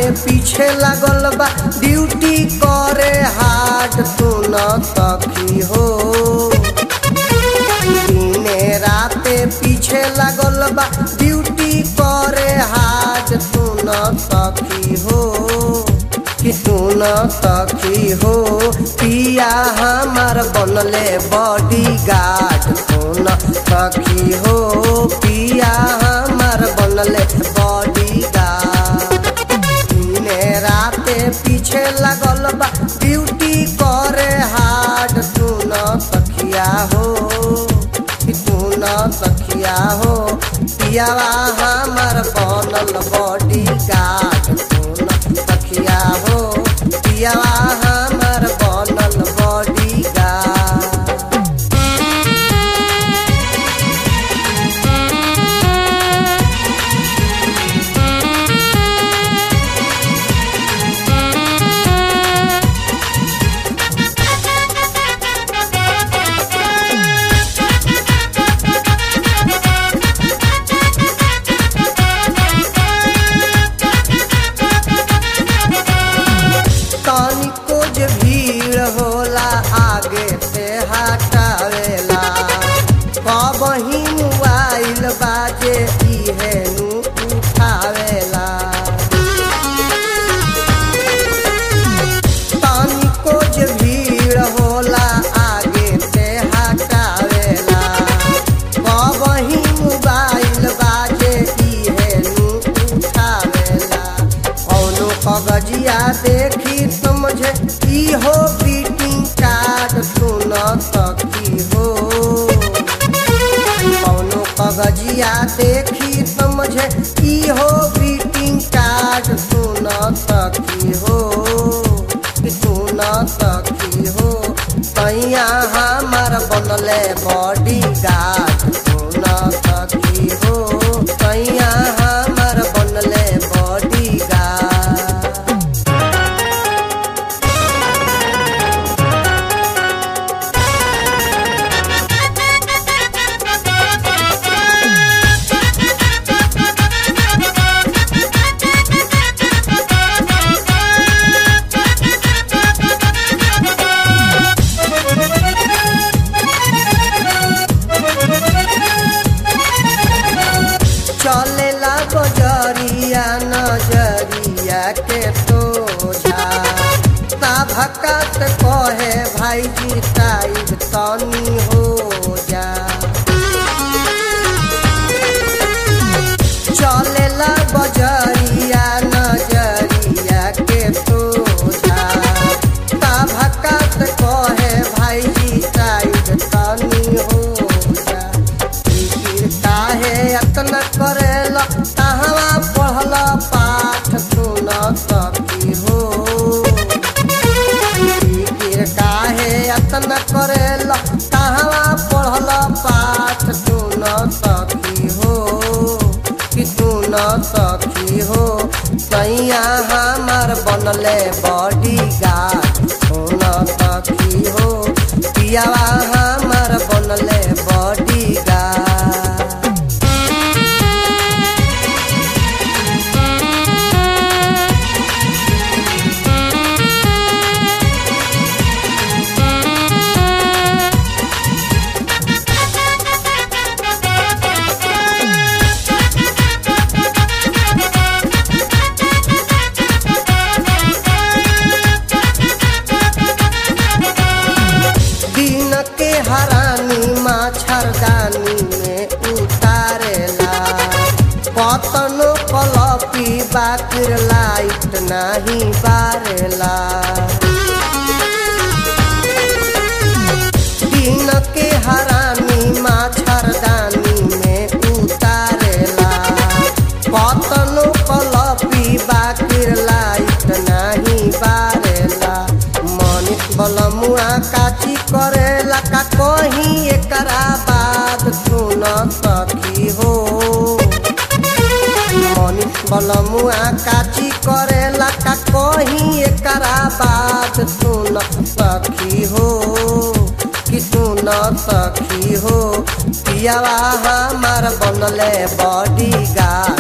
पीछे लागल बा ड्यूटी करे हार्ड सुन सखी हो दिने राते पीछे लागल बा ड्यूटी करे हार्ड सुन सखी हो कि सुन सखी हो पिया हमार बनले बॉडी गार्ड सुन सखी हो पिया हमार बनले बॉडी गार्ड दिने राते पीछे लगल बा ड्यूटी करे हार्ड सुन सखिया हो कि सुन सखिया हो पियावा हमार बनल बॉडी गार्ड सुन सखिया हो पियावा हमार बनल बॉडी गार्ड तनिको जे भीड़ होला आगे से हटावेला कबही मोबाइल बाजे इहे नु उठावेला तनिको जे भीड़ होला आगे से हटावेला कबही मोबाइल बाजे इहे नु उठावेला कौनो कागजिया देखी समझे इहो ग्रीटिंग कार्ड सुन सकी हो कौनो कागजिया देखी समझे इहो ग्रीटिंग कार्ड सुन सकी हो कि सुन सकी हो तैया हमार बनले बॉडी गार्ड सुन सकी हो तैया हमार बनले बॉडी गार्ड चलेला बजरिया नजरिया के सोझा भकात कहे भाईजी टाइप तनी हो जा चलेला बजरिया नजरिया के सोझा भकात कहे भाईजी टाइप तनी हो जा फिकिर काहे अतना करेला कहवा पढ़ल पाठ सुन सकी हो फिकिर काहे अतना करेला कहवा पढ़ल पाठ सुन सकी हो कि सुन सकी हो सैया हमार बनले बॉडी गार्ड सुन सकी हो पियावा हमार बनले बॉडी गार्ड दिन के हरानी मच्छरदानी में उतारेला कतनो कलपी बाकिर लाइट नहीं बारेला दिन के हरानी मच्छरदानी में उतारेला कतनो कलपी बाकिर लाइट नहीं बारेला मनीष बलमुआ काची करेला का कहीं एकरा बात सुन सकी हो मनीष बलमुआ काची करेला का कहीं एकरा बात सुन सखी हो कि सुन सखी हो पियावा हमार बनले बॉडी गार्ड